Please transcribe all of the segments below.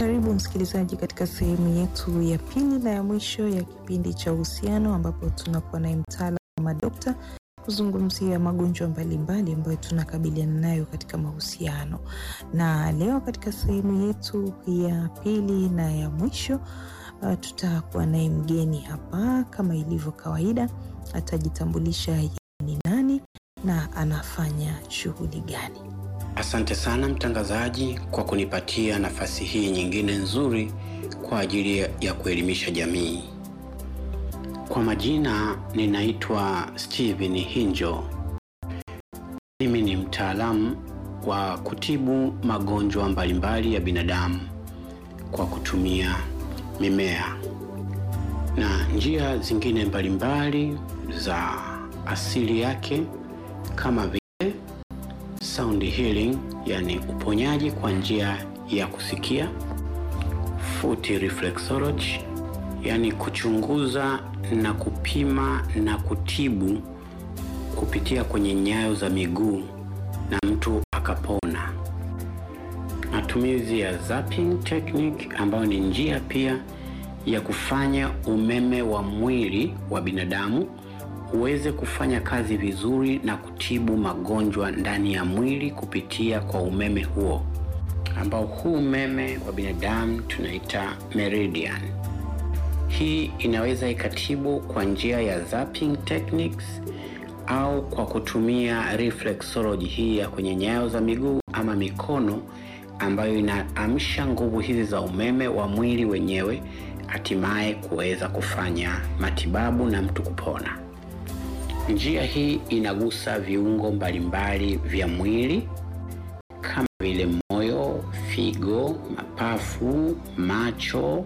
Karibu msikilizaji katika sehemu yetu ya pili na ya mwisho ya kipindi cha uhusiano, ambapo tunakuwa naye mtaalamu wa madokta kuzungumzia magonjwa mbalimbali ambayo tunakabiliana nayo katika mahusiano. Na leo katika sehemu yetu ya pili na ya mwisho uh, tutakuwa naye mgeni hapa kama ilivyo kawaida, atajitambulisha yeye ni nani na anafanya shughuli gani. Asante sana mtangazaji kwa kunipatia nafasi hii nyingine nzuri kwa ajili ya kuelimisha jamii. Kwa majina ninaitwa Steven Hinjo. Mimi ni mtaalamu wa kutibu magonjwa mbalimbali ya binadamu kwa kutumia mimea na njia zingine mbalimbali za asili yake kama vile sound healing, yani uponyaji kwa njia ya kusikia, foot reflexology, yani kuchunguza na kupima na kutibu kupitia kwenye nyayo za miguu na mtu akapona. Matumizi ya zapping technique ambayo ni njia pia ya kufanya umeme wa mwili wa binadamu uweze kufanya kazi vizuri na kutibu magonjwa ndani ya mwili kupitia kwa umeme huo, ambao huu umeme wa binadamu tunaita meridian. Hii inaweza ikatibu kwa njia ya zapping techniques au kwa kutumia reflexology hii ya kwenye nyayo za miguu ama mikono, ambayo inaamsha nguvu hizi za umeme wa mwili wenyewe, hatimaye kuweza kufanya matibabu na mtu kupona. Njia hii inagusa viungo mbalimbali vya mwili kama vile moyo, figo, mapafu, macho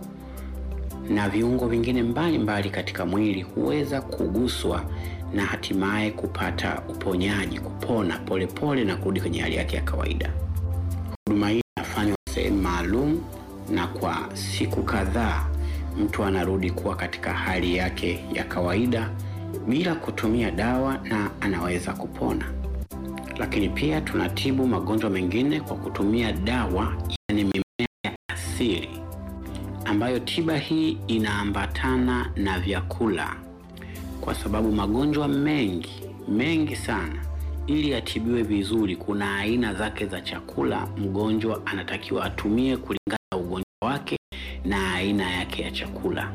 na viungo vingine mbalimbali mbali katika mwili huweza kuguswa na hatimaye kupata uponyaji, kupona polepole pole na kurudi kwenye hali yake ya kawaida. Huduma hii inafanywa sehemu maalum na kwa siku kadhaa mtu anarudi kuwa katika hali yake ya kawaida bila kutumia dawa na anaweza kupona. Lakini pia tunatibu magonjwa mengine kwa kutumia dawa, yani mimea ya asili, ambayo tiba hii inaambatana na vyakula, kwa sababu magonjwa mengi mengi sana, ili atibiwe vizuri, kuna aina zake za chakula mgonjwa anatakiwa atumie kulingana na ugonjwa wake na aina yake ya chakula.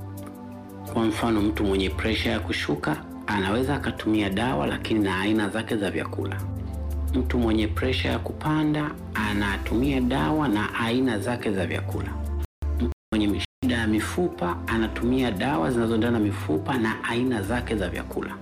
Kwa mfano mtu mwenye presha ya kushuka anaweza akatumia dawa lakini na aina zake za vyakula. Mtu mwenye presha ya kupanda anatumia dawa na aina zake za vyakula. Mtu mwenye shida ya mifupa anatumia dawa zinazoendana na mifupa na aina zake za vyakula.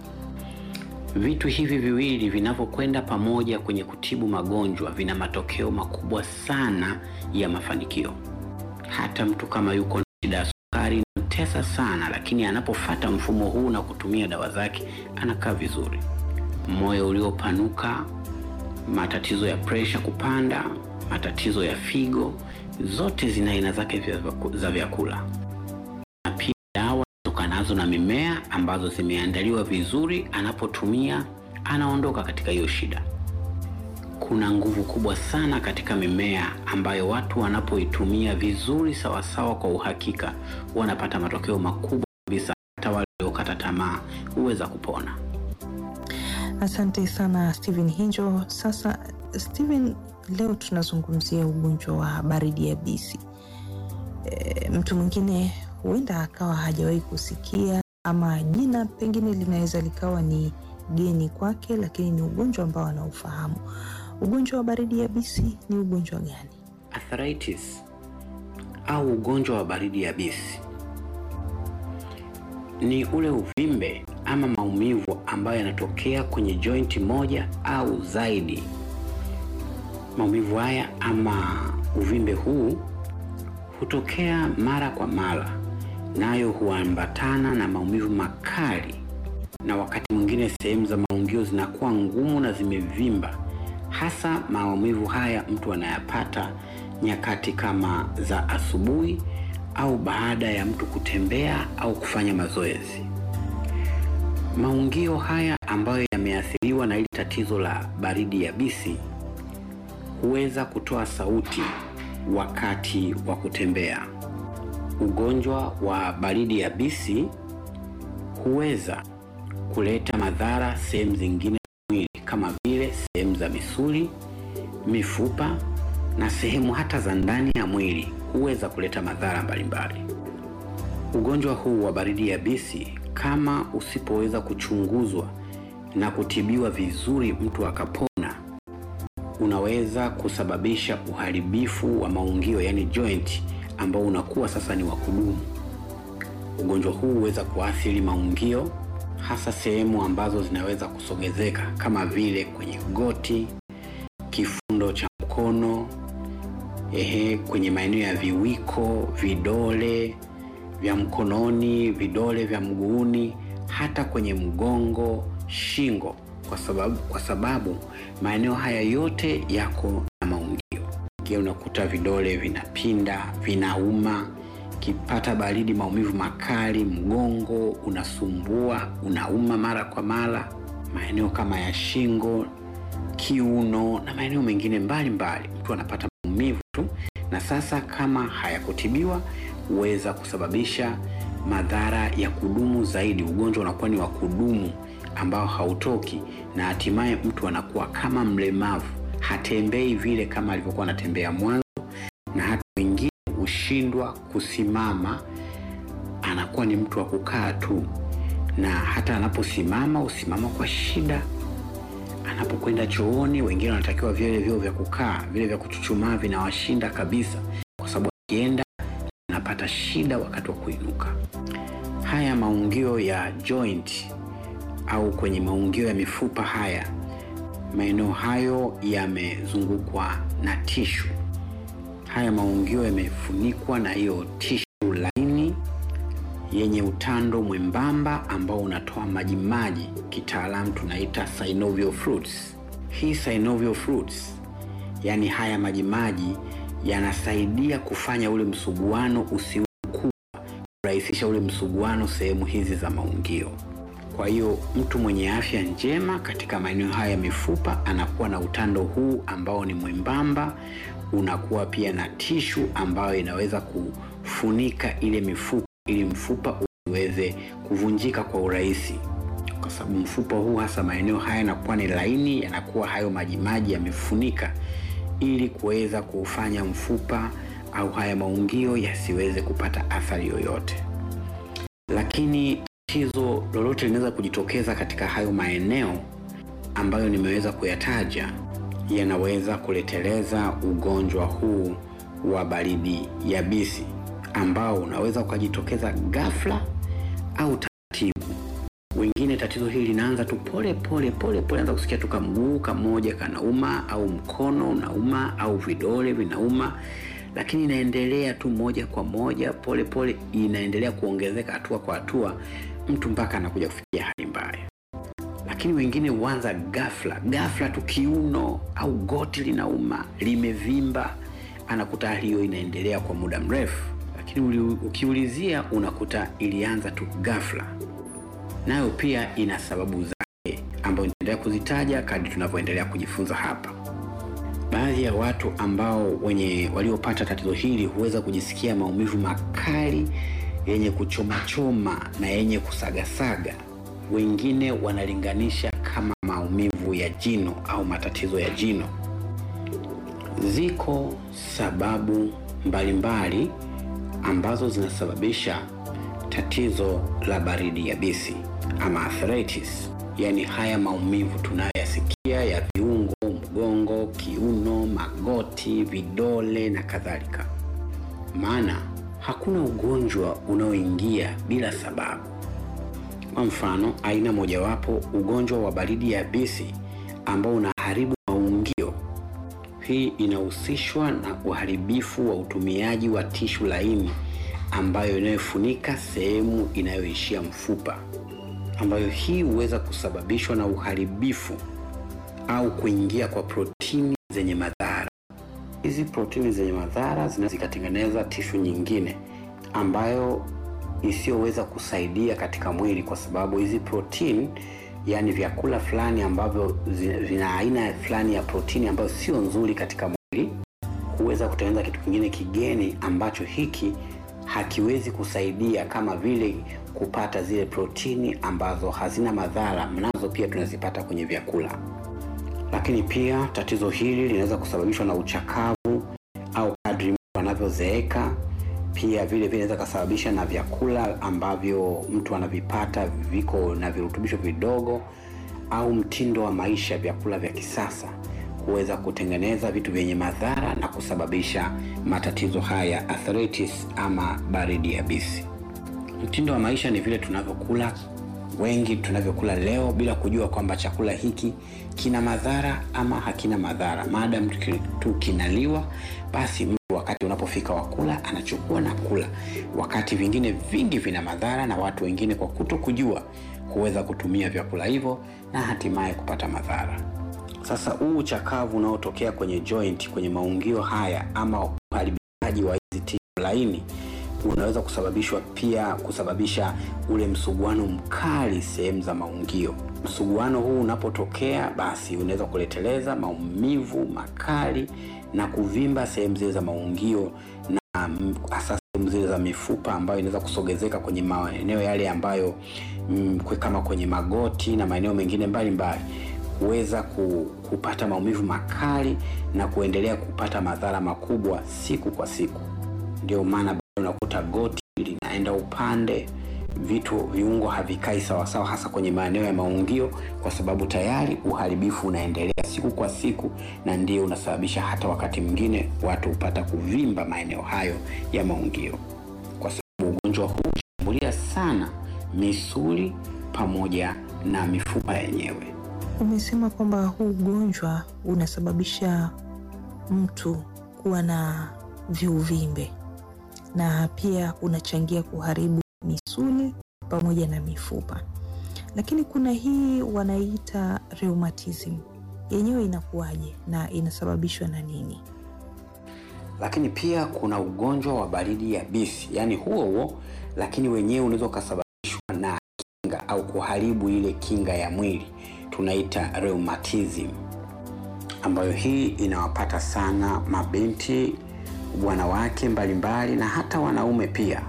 Vitu hivi viwili vinavyokwenda pamoja kwenye kutibu magonjwa vina matokeo makubwa sana ya mafanikio. Hata mtu kama yuko na shida ya sukari tesa sana lakini anapofata mfumo huu na kutumia dawa zake anakaa vizuri. Moyo uliopanuka, matatizo ya presha kupanda, matatizo ya figo, zote zina aina zake za vyakula, na pia dawa zitokanazo na mimea ambazo zimeandaliwa vizuri. Anapotumia anaondoka katika hiyo shida. Kuna nguvu kubwa sana katika mimea ambayo watu wanapoitumia vizuri sawasawa, kwa uhakika wanapata matokeo makubwa kabisa. Hata wale waliokata tamaa huweza kupona. Asante sana Steven Hinjo. Sasa Steven, leo tunazungumzia ugonjwa wa baridi yabisi. E, mtu mwingine huenda akawa hajawahi kusikia ama jina pengine linaweza likawa ni geni kwake, lakini ni ugonjwa ambao anaufahamu. Ugonjwa wa baridi yabisi ni ugonjwa gani? Arthritis au ugonjwa wa baridi yabisi ni ule uvimbe ama maumivu ambayo yanatokea kwenye jointi moja au zaidi. Maumivu haya ama uvimbe huu hutokea mara kwa mara, nayo huambatana na maumivu makali, na wakati mwingine sehemu za maungio zinakuwa ngumu na zimevimba. Hasa maumivu haya mtu anayapata nyakati kama za asubuhi au baada ya mtu kutembea au kufanya mazoezi. Maungio haya ambayo yameathiriwa na hili tatizo la baridi yabisi huweza kutoa sauti wakati wa kutembea. Ugonjwa wa baridi yabisi huweza kuleta madhara sehemu zingine za mwili kama vile sehemu za misuli, mifupa na sehemu hata za ndani ya mwili huweza kuleta madhara mbalimbali. Ugonjwa huu wa baridi yabisi kama usipoweza kuchunguzwa na kutibiwa vizuri, mtu akapona, unaweza kusababisha uharibifu wa maungio, yani joint, ambao unakuwa sasa ni wa kudumu. Ugonjwa huu huweza kuathiri maungio, hasa sehemu ambazo zinaweza kusogezeka kama vile kwenye goti, kifundo cha mkono, ehe, kwenye maeneo ya viwiko, vidole vya mkononi, vidole vya mguuni, hata kwenye mgongo, shingo, kwa sababu kwa sababu maeneo haya yote yako na maungio. Kia unakuta vidole vinapinda, vinauma, kipata baridi, maumivu makali, mgongo unasumbua, unauma mara kwa mara, maeneo kama ya shingo, kiuno na maeneo mengine mbalimbali, mtu anapata maumivu tu, na sasa kama hayakutibiwa huweza kusababisha madhara ya kudumu zaidi. Ugonjwa unakuwa ni wa kudumu ambao hautoki, na hatimaye mtu anakuwa kama mlemavu, hatembei vile kama alivyokuwa anatembea mwanzo, na hata wengine hushindwa kusimama, anakuwa ni mtu wa kukaa tu, na hata anaposimama usimama kwa shida. Anapokwenda chooni, wengine wanatakiwa vile vyoo vya kukaa, vile vya kuchuchumaa vinawashinda kabisa, kwa sababu akienda anapata shida wakati wa kuinuka. Haya maungio ya joint au kwenye maungio ya mifupa haya, maeneo hayo yamezungukwa na tishu. Haya maungio yamefunikwa na hiyo tishu laini yenye utando mwembamba ambao unatoa majimaji, kitaalamu tunaita synovial fluids. Hii synovial fluids, yani haya majimaji yanasaidia kufanya ule msuguano usiwe mkubwa, kurahisisha ule msuguano sehemu hizi za maungio. Kwa hiyo mtu mwenye afya njema katika maeneo haya ya mifupa anakuwa na utando huu ambao ni mwembamba, unakuwa pia na tishu ambayo inaweza kufunika ile mifupa ili mfupa usiweze kuvunjika kwa urahisi, kwa sababu mfupa huu hasa maeneo haya yanakuwa ni laini, yanakuwa hayo majimaji yamefunika ili kuweza kuufanya mfupa au haya maungio yasiweze kupata athari yoyote. Lakini tatizo lolote linaweza kujitokeza katika hayo maeneo ambayo nimeweza kuyataja, yanaweza kuleteleza ugonjwa huu wa baridi yabisi ambao unaweza ukajitokeza ghafla au taratibu. Wengine tatizo hili linaanza tu pole pole pole pole, anza kusikia tu kamguu kamoja kanauma au mkono unauma au vidole vinauma, lakini inaendelea tu moja kwa moja pole pole, inaendelea kuongezeka hatua kwa hatua, mtu mpaka anakuja kufikia hali mbaya. Lakini wengine huanza ghafla ghafla tu, kiuno au goti linauma limevimba, anakuta hali hiyo inaendelea kwa muda mrefu, lakini ukiulizia unakuta ilianza tu ghafla nayo pia ina sababu zake ambayo nitaendelea kuzitaja kadri tunavyoendelea kujifunza hapa. Baadhi ya watu ambao wenye waliopata tatizo hili huweza kujisikia maumivu makali yenye kuchomachoma na yenye kusagasaga. Wengine wanalinganisha kama maumivu ya jino au matatizo ya jino. Ziko sababu mbalimbali mbali ambazo zinasababisha tatizo la baridi yabisi ama arthritis, yaani haya maumivu tunayoyasikia ya viungo, mgongo, kiuno, magoti, vidole na kadhalika. Maana hakuna ugonjwa unaoingia bila sababu. Kwa mfano, aina mojawapo ugonjwa wa baridi yabisi ambao unaharibu maungio. Hii inahusishwa na uharibifu wa utumiaji wa tishu laini ambayo inayofunika sehemu inayoishia mfupa, ambayo hii huweza kusababishwa na uharibifu au kuingia kwa protini zenye madhara. Hizi protini zenye madhara zinaweza zikatengeneza tishu nyingine ambayo isiyoweza kusaidia katika mwili, kwa sababu hizi protini, yaani vyakula fulani ambavyo vina aina fulani ya protini ambayo sio nzuri katika mwili kuweza kutengeneza kitu kingine kigeni ambacho hiki hakiwezi kusaidia kama vile kupata zile protini ambazo hazina madhara, mnazo pia tunazipata kwenye vyakula. Lakini pia tatizo hili linaweza kusababishwa na uchakavu au kadri mtu anavyozeeka. Pia vile vile inaweza kusababisha na vyakula ambavyo mtu anavipata viko na virutubisho vidogo, au mtindo wa maisha, vyakula vya kisasa kuweza kutengeneza vitu vyenye madhara na kusababisha matatizo haya arthritis ama baridi yabisi. Mtindo wa maisha ni vile tunavyokula, wengi tunavyokula leo bila kujua kwamba chakula hiki kina madhara ama hakina madhara. Maadamu tu kinaliwa, basi mtu wakati unapofika wakula anachukua na kula, wakati vingine vingi vina madhara, na watu wengine kwa kuto kujua huweza kutumia vyakula hivyo na hatimaye kupata madhara. Sasa huu uchakavu unaotokea kwenye joint, kwenye maungio haya ama uharibikaji wa hizi tishu laini unaweza kusababishwa pia kusababisha ule msuguano mkali sehemu za maungio. Msuguano huu unapotokea, basi unaweza kuleteleza maumivu makali na kuvimba sehemu zile za maungio na hasa sehemu zile za mifupa ambayo inaweza kusogezeka kwenye maeneo yale ambayo mm, kama kwenye magoti na maeneo mengine mbalimbali kuweza kupata maumivu makali na kuendelea kupata madhara makubwa siku kwa siku. Ndio maana unakuta goti linaenda upande, vitu viungo havikai sawasawa, hasa kwenye maeneo ya maungio, kwa sababu tayari uharibifu unaendelea siku kwa siku, na ndio unasababisha hata wakati mwingine watu hupata kuvimba maeneo hayo ya maungio, kwa sababu ugonjwa huu hushambulia sana misuli pamoja na mifupa yenyewe. Umesema kwamba huu ugonjwa unasababisha mtu kuwa na viuvimbe na pia unachangia kuharibu misuli pamoja na mifupa, lakini kuna hii wanaita rheumatism, yenyewe inakuwaje na inasababishwa na nini? Lakini pia kuna ugonjwa wa baridi yabisi, yaani huo huo, lakini wenyewe unaweza ukasababishwa na kinga au kuharibu ile kinga ya mwili tunaita rheumatism, ambayo hii inawapata sana mabinti, wanawake mbalimbali na hata wanaume pia.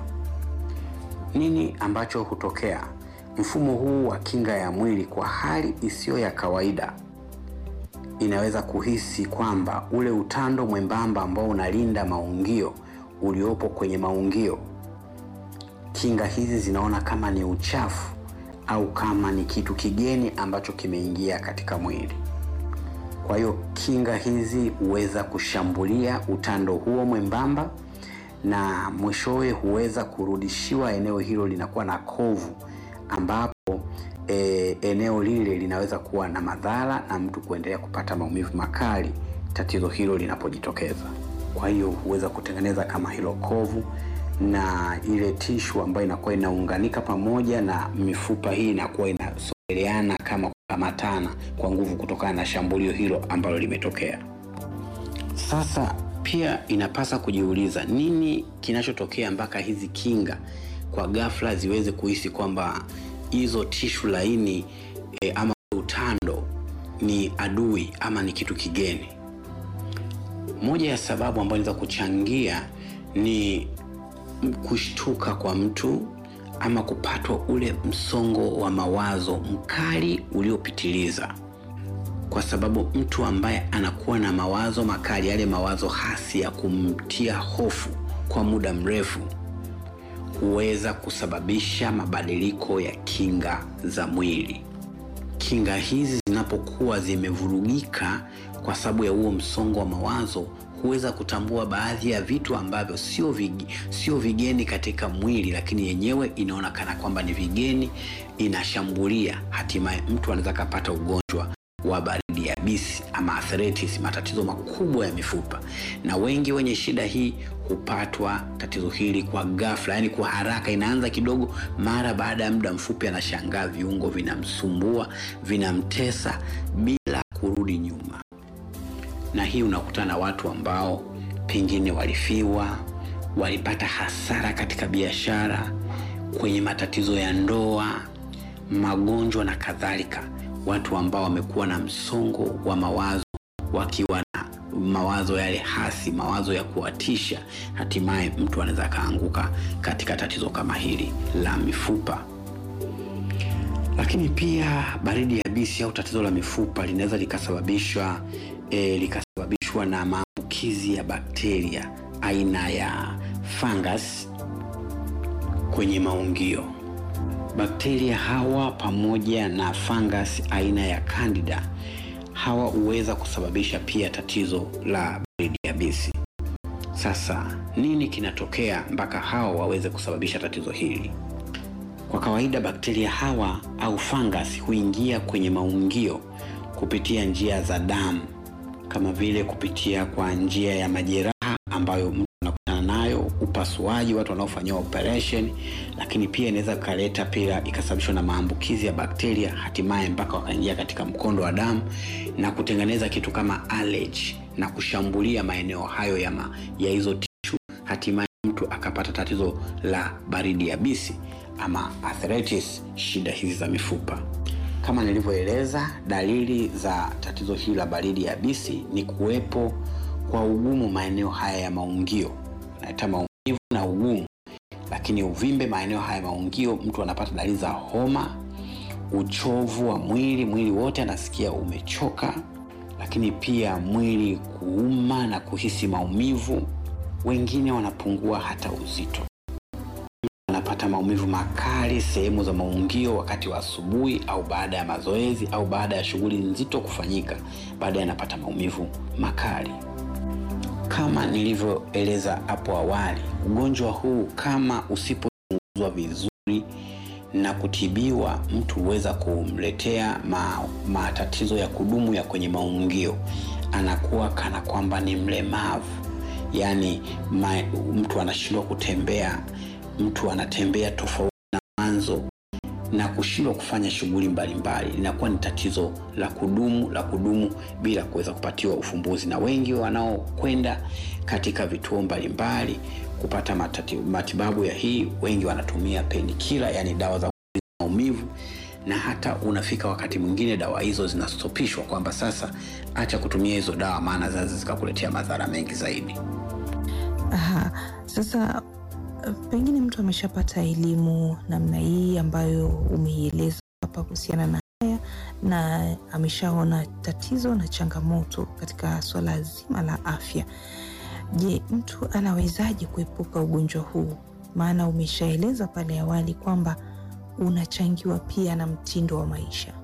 Nini ambacho hutokea? Mfumo huu wa kinga ya mwili kwa hali isiyo ya kawaida inaweza kuhisi kwamba ule utando mwembamba ambao unalinda maungio uliopo kwenye maungio, kinga hizi zinaona kama ni uchafu au kama ni kitu kigeni ambacho kimeingia katika mwili. Kwa hiyo kinga hizi huweza kushambulia utando huo mwembamba, na mwishowe huweza kurudishiwa eneo hilo linakuwa na kovu, ambapo e, eneo lile linaweza kuwa na madhara na mtu kuendelea kupata maumivu makali tatizo hilo linapojitokeza. Kwa hiyo huweza kutengeneza kama hilo kovu na ile tishu ambayo inakuwa inaunganika pamoja na mifupa hii inakuwa inasogeleana kama kukamatana kwa nguvu kutokana na shambulio hilo ambalo limetokea. Sasa pia inapasa kujiuliza nini kinachotokea mpaka hizi kinga kwa ghafla ziweze kuhisi kwamba hizo tishu laini e, ama utando ni adui ama ni kitu kigeni. Moja ya sababu ambayo inaweza kuchangia ni kushtuka kwa mtu ama kupatwa ule msongo wa mawazo mkali uliopitiliza, kwa sababu mtu ambaye anakuwa na mawazo makali, yale mawazo hasi ya kumtia hofu kwa muda mrefu, huweza kusababisha mabadiliko ya kinga za mwili. Kinga hizi zinapokuwa zimevurugika kwa sababu ya huo msongo wa mawazo huweza kutambua baadhi ya vitu ambavyo sio vig, sio vigeni katika mwili, lakini yenyewe inaona kana kwamba ni vigeni, inashambulia. Hatimaye mtu anaweza kapata ugonjwa wa baridi yabisi ama arthritis, matatizo makubwa ya mifupa, na wengi wenye shida hii hupatwa tatizo hili kwa ghafla, yani kwa haraka. Inaanza kidogo, mara baada ya muda mfupi anashangaa viungo vinamsumbua, vinamtesa bila kurudi nyuma na hii unakutana na watu ambao pengine walifiwa, walipata hasara katika biashara, kwenye matatizo ya ndoa, magonjwa na kadhalika. Watu ambao wamekuwa na msongo wa mawazo wakiwa na mawazo yale hasi, mawazo ya kuwatisha, hatimaye mtu anaweza akaanguka katika tatizo kama hili la mifupa. Lakini pia baridi yabisi au tatizo la mifupa linaweza likasababishwa e, likasababishwa na maambukizi ya bakteria aina ya fungus kwenye maungio. Bakteria hawa pamoja na fungus aina ya Candida hawa huweza kusababisha pia tatizo la baridi yabisi. Sasa nini kinatokea mpaka hawa waweze kusababisha tatizo hili? Kwa kawaida bakteria hawa au fungus huingia kwenye maungio kupitia njia za damu, kama vile kupitia kwa njia ya majeraha ambayo mtu anakutana nayo, upasuaji, watu wanaofanyiwa operation, lakini pia inaweza ikaleta pia ikasababishwa na maambukizi ya bakteria, hatimaye mpaka wakaingia katika mkondo wa damu na kutengeneza kitu kama allergy na kushambulia maeneo hayo ya, ma, ya hizo tishu, hatimaye mtu akapata tatizo la baridi yabisi ama arthritis, shida hizi za mifupa. Kama nilivyoeleza, dalili za tatizo hili la baridi yabisi ni kuwepo kwa ugumu maeneo haya ya maungio, naita maumivu na ugumu, lakini uvimbe maeneo haya ya maungio, mtu anapata dalili za homa, uchovu wa mwili, mwili wote anasikia umechoka, lakini pia mwili kuuma na kuhisi maumivu. Wengine wanapungua hata uzito anapata maumivu makali sehemu za maungio wakati wa asubuhi au baada ya mazoezi au baada ya shughuli nzito kufanyika, baadaye anapata maumivu makali. Kama nilivyoeleza hapo awali, ugonjwa huu kama usipochunguzwa vizuri na kutibiwa, mtu huweza kumletea ma, matatizo ya kudumu ya kwenye maungio, anakuwa kana kwamba ni mlemavu, yaani ma, mtu anashindwa kutembea mtu anatembea tofauti na mwanzo na kushindwa kufanya shughuli mbalimbali, linakuwa ni tatizo la kudumu la kudumu bila kuweza kupatiwa ufumbuzi. Na wengi wanaokwenda katika vituo mbalimbali kupata matati, matibabu ya hii, wengi wanatumia penikila, yani dawa za maumivu, na hata unafika wakati mwingine dawa hizo zinastopishwa, kwamba sasa acha kutumia hizo dawa, maana zinaweza zikakuletea madhara mengi zaidi. Aha, sasa pengine mtu ameshapata elimu namna hii ambayo umeieleza hapa kuhusiana na haya na ameshaona tatizo na changamoto katika swala zima la afya. Je, mtu anawezaje kuepuka ugonjwa huu? Maana umeshaeleza pale awali kwamba unachangiwa pia na mtindo wa maisha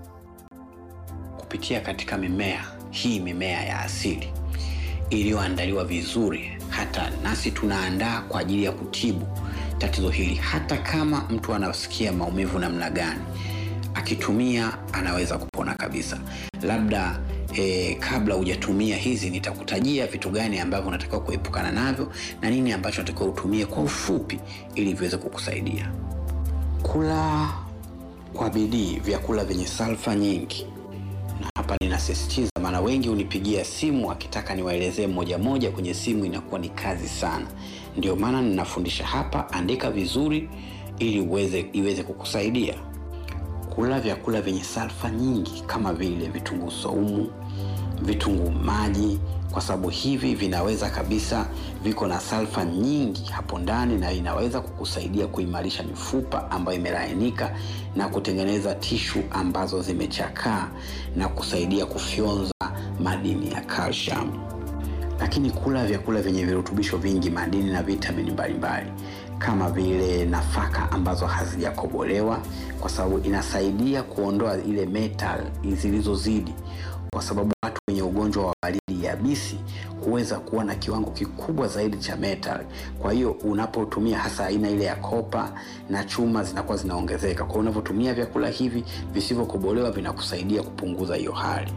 kupitia katika mimea hii, mimea ya asili iliyoandaliwa vizuri hata nasi tunaandaa kwa ajili ya kutibu tatizo hili. Hata kama mtu anasikia maumivu namna gani, akitumia anaweza kupona kabisa. Labda eh, kabla hujatumia hizi, nitakutajia vitu gani ambavyo unatakiwa kuepukana navyo na nini ambacho unatakiwa utumie kwa ufupi, ili viweze kukusaidia. Kula kwa bidii vyakula vyenye salfa nyingi na hapa ninasisitiza, maana wengi hunipigia simu akitaka niwaelezee moja moja kwenye simu, inakuwa ni kazi sana. Ndio maana ninafundisha hapa, andika vizuri ili uweze iweze kukusaidia. Kula vyakula vyenye salfa nyingi kama vile vitunguu saumu, vitunguu maji, kwa sababu hivi vinaweza kabisa, viko na salfa nyingi hapo ndani, na inaweza kukusaidia kuimarisha mifupa ambayo imelainika na kutengeneza tishu ambazo zimechakaa na kusaidia kufyonza madini ya calcium. Lakini kula vyakula vyenye virutubisho vingi, madini na vitamini mbalimbali kama vile nafaka ambazo hazijakobolewa, kwa sababu inasaidia kuondoa ile metal zilizozidi, kwa sababu watu wenye ugonjwa wa baridi yabisi huweza kuwa na kiwango kikubwa zaidi cha metal. Kwa hiyo unapotumia hasa aina ile ya kopa na chuma zinakuwa zinaongezeka. Kwa hiyo unavyotumia vyakula hivi visivyokobolewa vinakusaidia kupunguza hiyo hali.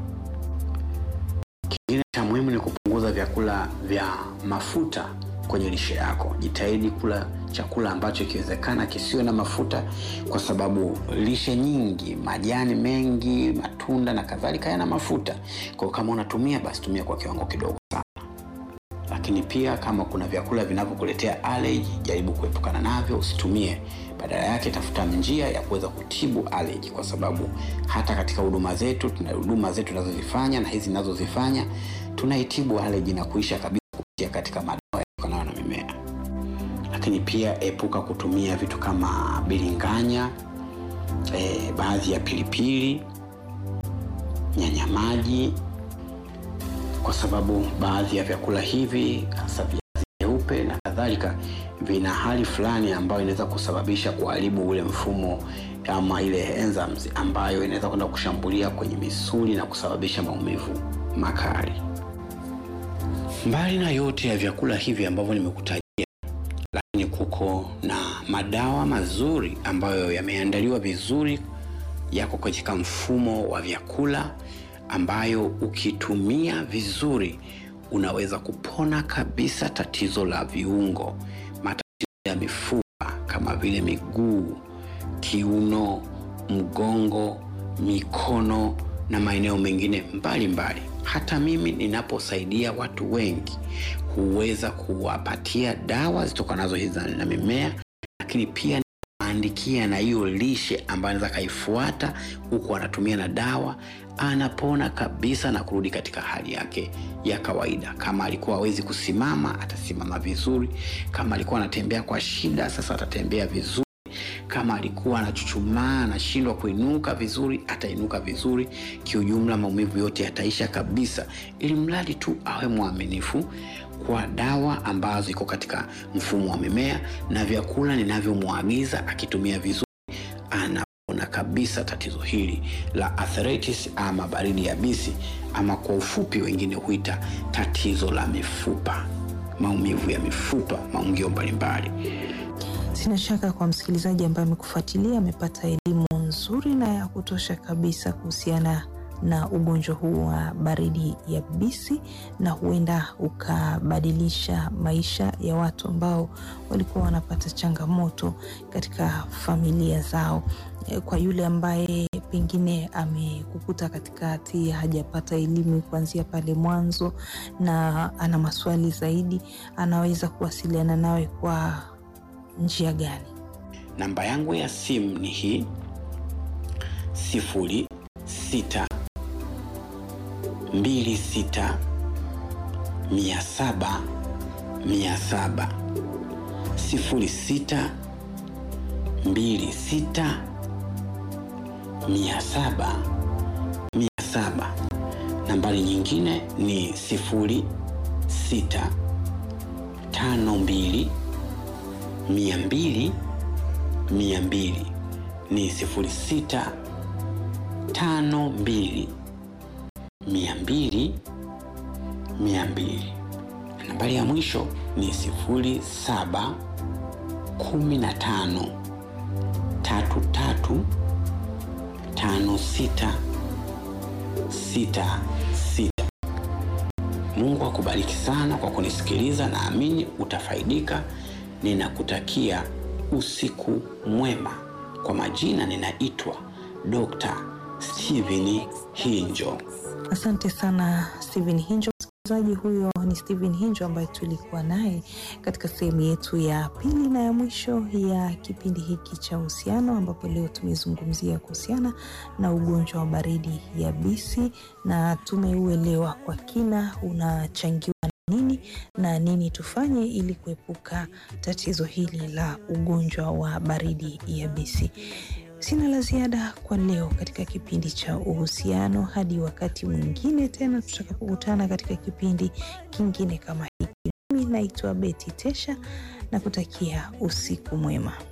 Kingine cha muhimu ni kupunguza vyakula vya mafuta kwenye lishe yako. Jitahidi kula chakula ambacho ikiwezekana kisiwe na mafuta, kwa sababu lishe nyingi, majani mengi, matunda na kadhalika yana mafuta. Kwa hiyo kama unatumia basi tumia kwa kiwango kidogo sana. Lakini pia kama kuna vyakula vinavyokuletea allergy, jaribu kuepukana navyo, usitumie. Badala yake tafuta njia ya kuweza kutibu allergy, kwa sababu hata katika huduma zetu tuna huduma zetu tunazozifanya na hizi ninazozifanya tunaitibu aleji na kuisha kabisa kupitia katika madawa yatokanayo na mimea. Lakini pia epuka kutumia vitu kama bilinganya, e, baadhi ya pilipili, nyanya maji, kwa sababu baadhi ya vyakula hivi hasa viazi vyeupe na kadhalika vina hali fulani ambayo inaweza kusababisha kuharibu ule mfumo ama ile enzymes ambayo inaweza kwenda kushambulia kwenye misuli na kusababisha maumivu makali. Mbali na yote ya vyakula hivi ambavyo nimekutajia, lakini kuko na madawa mazuri ambayo yameandaliwa vizuri, yako katika mfumo wa vyakula ambayo ukitumia vizuri unaweza kupona kabisa tatizo la viungo, matatizo ya mifupa kama vile miguu, kiuno, mgongo, mikono na maeneo mengine mbalimbali mbali. Hata mimi ninaposaidia watu wengi huweza kuwapatia dawa zitokanazo hizi na mimea, lakini pia andikia na hiyo lishe ambayo anaweza akaifuata huku anatumia na dawa, anapona kabisa na kurudi katika hali yake ya kawaida. Kama alikuwa hawezi kusimama, atasimama vizuri. Kama alikuwa anatembea kwa shida, sasa atatembea vizuri. Kama alikuwa anachuchumaa, anashindwa kuinuka vizuri, atainuka vizuri. Kiujumla, maumivu yote yataisha kabisa, ili mradi tu awe mwaminifu kwa dawa ambazo iko katika mfumo wa mimea na vyakula ninavyomwagiza, akitumia vizuri anapona kabisa tatizo hili la arthritis ama baridi yabisi, ama kwa ufupi wengine huita tatizo la mifupa, maumivu ya mifupa, maungio mbalimbali. Sina shaka kwa msikilizaji ambaye amekufuatilia amepata elimu nzuri na ya kutosha kabisa kuhusiana na ugonjwa huu wa baridi yabisi, na huenda ukabadilisha maisha ya watu ambao walikuwa wanapata changamoto katika familia zao. Kwa yule ambaye pengine amekukuta katikati, hajapata elimu kuanzia pale mwanzo na ana maswali zaidi, anaweza kuwasiliana nawe kwa njia gani? Namba yangu ya simu ni hii sifuri sita mbili sita mia saba mia saba sifuri sita mbili sita mia saba mia saba. Nambari nyingine ni sifuri sita tano mbili mia mbili mia mbili ni sifuri sita tano mbili mia mbili mia mbili. Nambari ya mwisho ni sifuri saba kumi na tano tatu tatu tano sita sita sita. Mungu akubariki sana kwa kunisikiliza, naamini utafaidika. Ninakutakia usiku mwema. Kwa majina ninaitwa Dr. Steven Hinjo. Asante sana Steven Hinjo. Msikilizaji, huyo ni Steven Hinjo ambaye tulikuwa naye katika sehemu yetu ya pili na ya mwisho ya kipindi hiki cha uhusiano, ambapo leo tumezungumzia kuhusiana na ugonjwa wa baridi yabisi na tumeuelewa kwa kina unachangiwa na nini na nini tufanye ili kuepuka tatizo hili la ugonjwa wa baridi yabisi. Sina la ziada kwa leo katika kipindi cha uhusiano. Hadi wakati mwingine tena tutakapokutana katika kipindi kingine kama hiki. Mimi naitwa Beti Tesha na kutakia usiku mwema.